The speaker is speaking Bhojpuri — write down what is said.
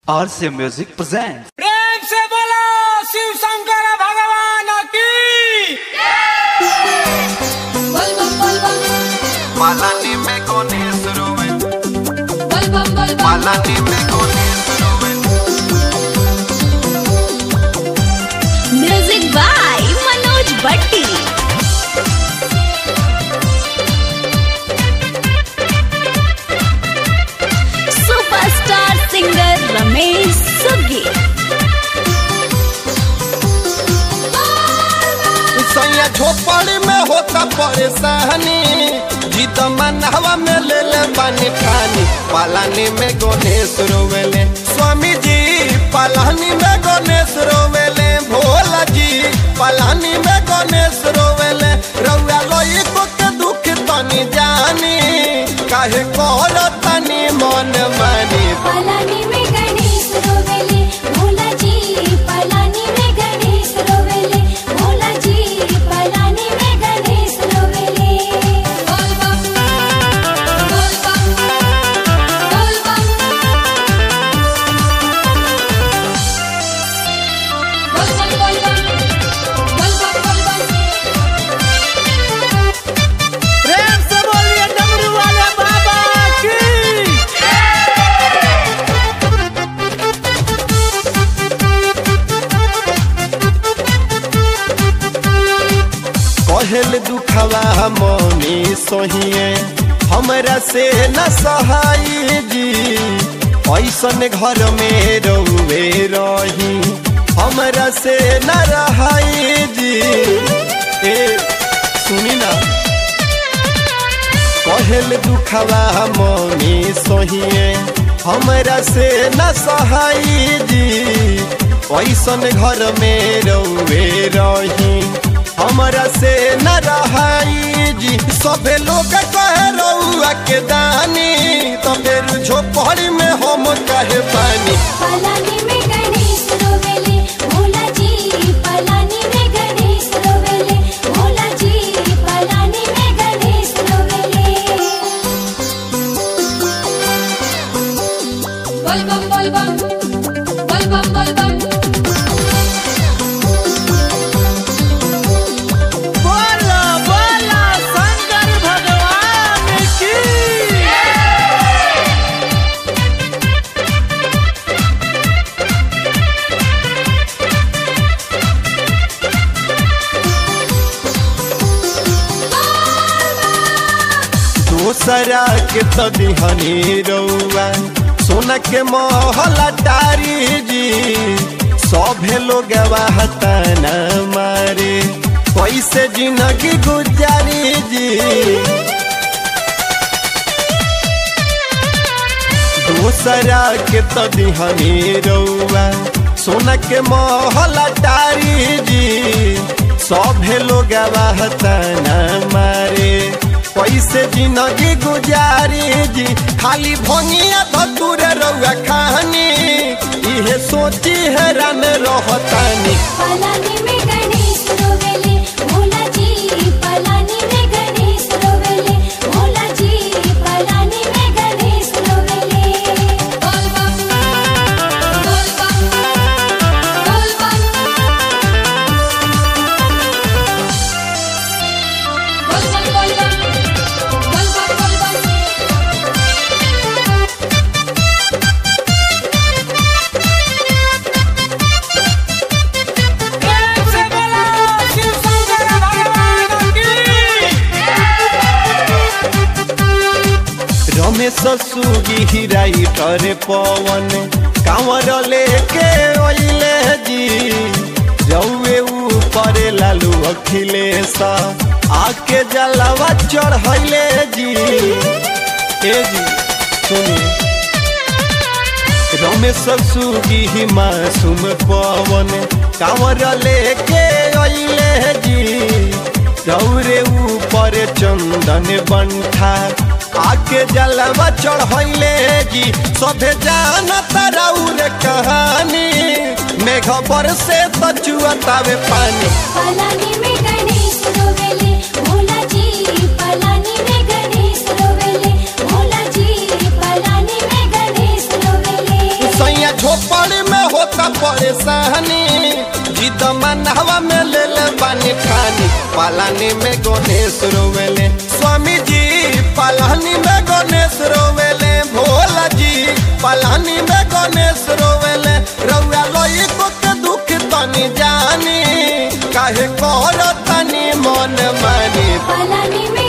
RC Music presents. प्रेम से बोलो शिव शंकर भगवान की बल बम बल बम Malani me con eso, बल बम बल बम Malani me con eso, music by Manoj Bhatti superstar singer Ramesh सुगी सैया झोपड़ी में होता परेशानी जीत मनहवा में ले ले पानी खानी पालानी में गणेश रोवेले स्वामी जी पालानी में गणेश रोवेले भोला जी पालानी में गणेश रोवेले रउआ लोई को के दुख तनी जानी काहे कर तनी मन मानी पलानी में गणेश रोवेले भोला जी पलानी में गणेश रोवेले भोला जी पलानी में गणेश रोवेले बोल बम बोल बम बोल बम बोल बम बोल बम बोल बम बोल बम प्रेम से बोलिए डमरू वाले बाबा की कहल दुखवा मौनी सोहिए हमरा से न सहाई जी ऐसन घर में रउवे रही हमरा से न रहाई जी ए सुनी ना कहल दुखवा मौनी सोहिए हमरा से न सहाई जी ऐसन घर में रउवे रही हमरा से न रहाई जी सभे लोग कहे रउआ के दानी तो फिर झोपड़ी में हम कहे पानी पलानी में गणेश रोवेले भोला जी पलानी में गणेश रोवेले भोला जी पलानी में गणेश रोवेले बोल बम बोल बम बोल बम बोल बम बोलो बोलो शंकर भगवान की दूसरा के तो दिहनी रउआ सोना के महला टारी जी सभे लोग न मारे कैसे जिंदगी गुजारी जी दूसरा के तो दिहनी रउआ सोना के महला टारी जी सभे लोग न मारे कैसे जिंदगी गुजारी जी खाली भंगिया धतुर रउआ कहानी इहे सोची हैरान रहतानी पलानी में गणेश रोवेले भोला जी पलानी में गणेश रोवेले भोला जी पलानी में गणेश रोवेले बोल बम बोल बम बोल बम बोल बम बोल बम बोल बम बोल बम प्रेम से बोलो शिव शंकर भगवान की रमेश सुगी हिराई करे पवन कांवर लेके ओइले जी रउए ऊपर लालू अखिलेश आके जलवा चढ़ैले जी ए जी सुनिए रमेश सुगी मासूम पवन कांवर लेके अइले जी रौरे ऊपर चंदन बंठा आके जलवा चढ़ैले जी सभे जानत रौर कहानी मेघ पर से बचुअतावे पानी पलानी में गणेश रोवेले भोला जी पलानी में गणेश रोवेले भोला जी पलानी में गणेश रोवेले सैया झोप होता परेशानी जिद मनहवा में ले ले बानी ठानी पालानी में गणेश रोवेले स्वामी जी पालानी में गणेश रोवेले भोला जी पालानी में गणेश रोवेले रउआ लोई को के दुख तनी जानी काहे कर तनी मन मानी पलानी में